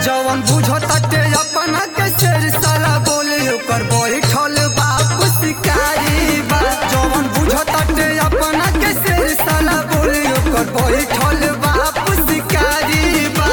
जवन बुझताटे अपना के शेर साला बोले ओकर बैठल बाप शिकारी बा जवन बुझताटे अपना के शेर साला बोले ओकर बैठल बाप शिकारी बा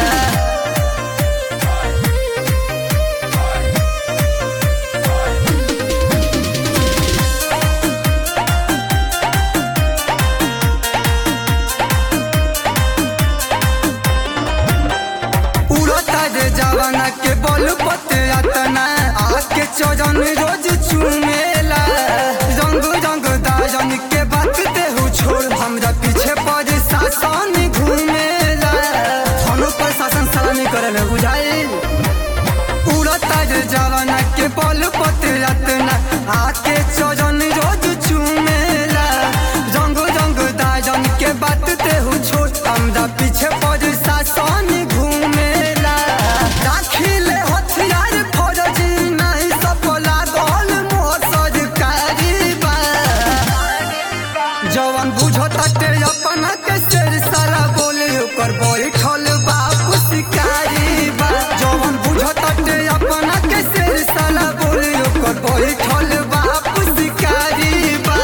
उड़ता रे जवाना के बल पते अतना आके चौजन रोज चुमेला रंग रंग दाजन के बात देहु छोड़ हमरा पीछे पड़ शासन घूमेला थानो पर शासन सलामी करल बुझाई उड़ता रे जवाना के बल पते अतना आके चौजन रोज चुमेला रंग रंग दाजन के बात देहु छोड़ हमरा पीछे पड़ शासन घूमेला दाखिले हथियार फौजी नहीं सफला गोल मोर सरकारी बा जवन बुझताटे अपना के शेर साला बोले ओकर बैठल बाप शिकारी बा जवन बुझताटे अपना के शेर साला बोले ओकर बैठल बाप शिकारी बा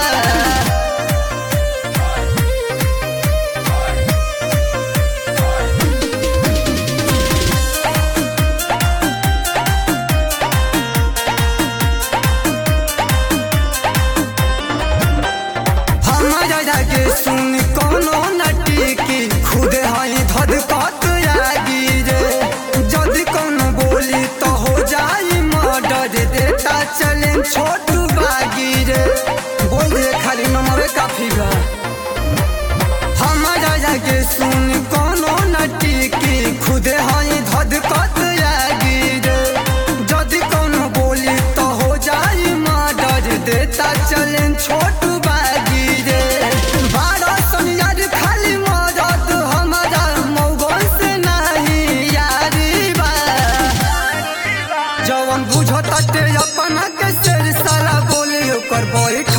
हमारा जाके सुन कोनो नटी की खुद हई धधकत आगी रे जदि कोनो बोली तो हो जाई मर्डर देता चले छोटू बागी रे बोल दे खाली नमरे काफी बा हमारा जाके सुन कोनो नटी की खुद हई धधकत आगी रे जदि कोनो बोली तो हो जाई मर्डर देता चले छोटू बागी रे बारह सनियार खाली मरद हमारा मौगन से नहीं यारी बा जवन बुझताटे अपना के शेर साला बोले ओकर बैठ